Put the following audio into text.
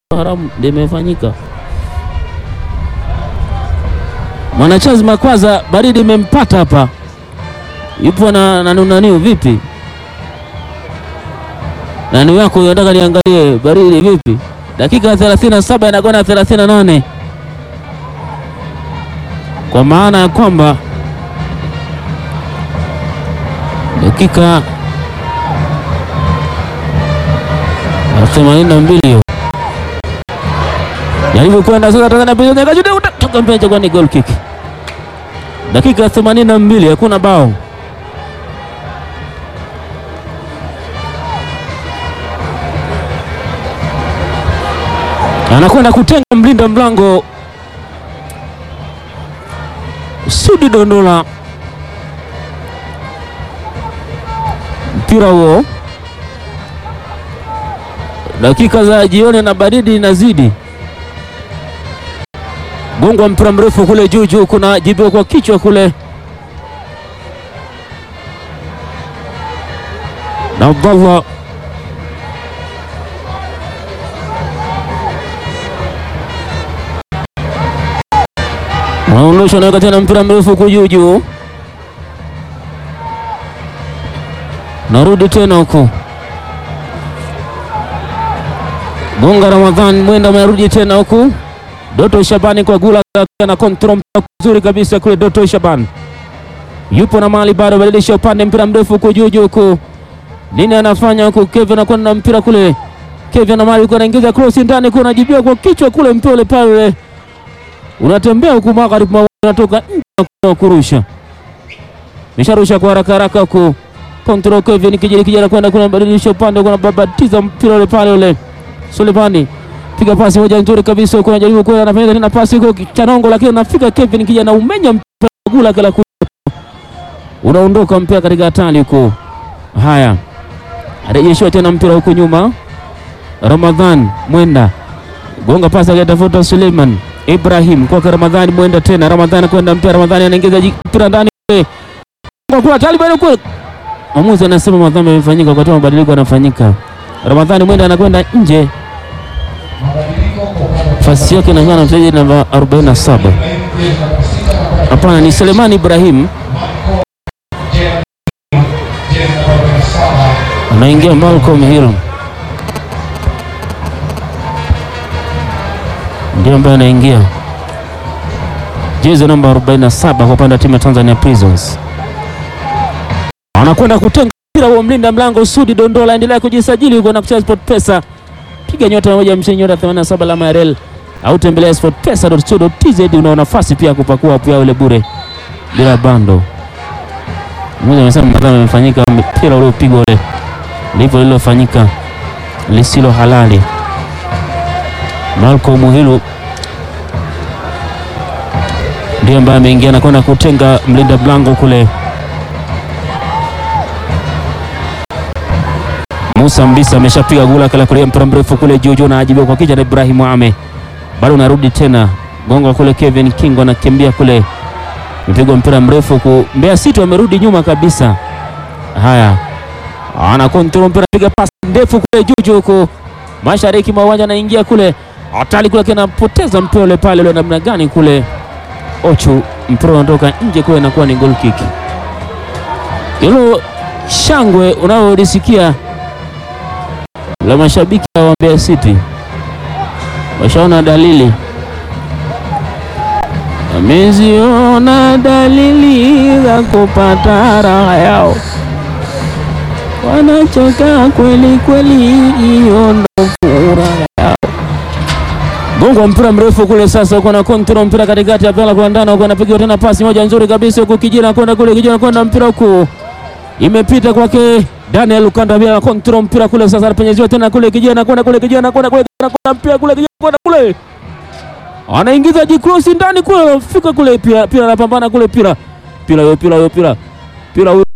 haramu limefanyika. Mwanachazi Makwaza, baridi imempata hapa, yupo na nanunaniu vipi? Nani wako nataka niangalie baridi vipi? Dakika 37 inakwenda 38, kwa maana ya kwamba dakika 82 hiyo jaribu kwenda sasa, toka mpenja kwa ni goal kick. Dakika 82 hakuna bao. anakwenda kutenga mlinda mlango Sudi Dondola, mpira huo. Dakika za jioni na baridi inazidi, gongwa mpira mrefu kule juu juu, kuna jibiwa kwa kichwa kule na Abdallah Naondosha naweka tena mpira mrefu huku juu juu, narudi tena huku Gonga Ramadhan Mwenda amerudi tena huku, Doto Shabani kwa gula na kontrol nzuri kabisa kule. Doto Shaban yupo na mali bado, badilisha upande, mpira mrefu huku juu juu huku, nini anafanya huku? Kevin anakwenda na mpira kule, Kevin na mali anaingiza cross ndani, kuna anajibiwa kwa kichwa kule, mpole pale unatembea huku magharibi mwa unatoka nje na kurusha, misharusha kwa haraka haraka huku, control Kevin kijana kijana kwenda kuna badilisha upande, kuna babatiza mpira ule pale ule. Sulemani piga pasi moja nzuri kabisa huko, anajaribu kwenda, anafanya tena pasi huko Chanongo, lakini anafika Kevin kijana umenya mpira gula kala unaondoka mpira katika hatari huko. Haya, arejeshwa tena mpira huko nyuma, Ramadhan Mwenda gonga pasi akatafuta Suleiman Ibrahim kwa Ramadhani Mwenda tena Ramadhani kwenda mpira Ramadhani anaingiza mpira ndani kwa kwa Taliban kule. Mwamuzi anasema madhambi yamefanyika kwa sababu mabadiliko yanafanyika. Ramadhani Mwenda anakwenda nje. Nafasi yake na na mchezaji namba 47. Hapana, ni Suleiman Ibrahim. Anaingia Malcolm Hill. Ndio ambaye anaingia jezi namba 47 kwa upande wa timu ya Tanzania Prisons. Anakwenda kutenga mpira wa mlinda mlango Sudi Dondola, endelea kujisajili huko na kucheza Sport Pesa. Piga nyota moja mshini nyota 87 alama ya rel au tembelea sportpesa.co.tz. Una nafasi pia kupakua hapo yao ile bure bila bando. Mmoja amesema madhambi yamefanyika, mpira uliopigwa ule ndivyo lilofanyika lisilo halali. Malcolm Muhilu ndiye ambaye ameingia na kwenda kutenga mlinda mlango kule. Musa Mbisa ameshapiga gula kala kule, mpira mrefu kule juu juu, na ajibiwa kwa kichwa na Ibrahim Ame, bado narudi tena gonga kule. Kevin Kingo anakimbia kule, mpigwa mpira mrefu ku Mbeya City wamerudi nyuma kabisa. Haya, ana kontrol mpira, piga pasi ndefu kule juu juu huko mashariki mwa uwanja, anaingia kule hatari kule, kinapoteza mpira ule pale ule, namna gani kule Ochu, mpira unatoka nje kule, inakuwa ni goal kick. Hilo shangwe unaolisikia la mashabiki wa Mbeya City washaona dalili, wameziona dalili za kupata raha yao, wanachoka kweli kweli, hiyo ndo furaha yao. Gongo mpira mrefu kule sasa, uko na kontrol mpira katikati ya pala kwa ndani, uko anapiga tena pasi moja nzuri kabisa huko, kijana kwenda kule, kijana kwenda mpira huko, imepita kwake Daniel Lukanda bila kontrol mpira kule sasa, anapenyeziwa tena kule, kijana kwenda kule, kijana kwenda kule, kijana kwenda mpira kule, kijana kwenda kule, anaingiza jikrosi ndani kule, anafika kule, pia pia anapambana kule, pira pira yo pira yo pira pira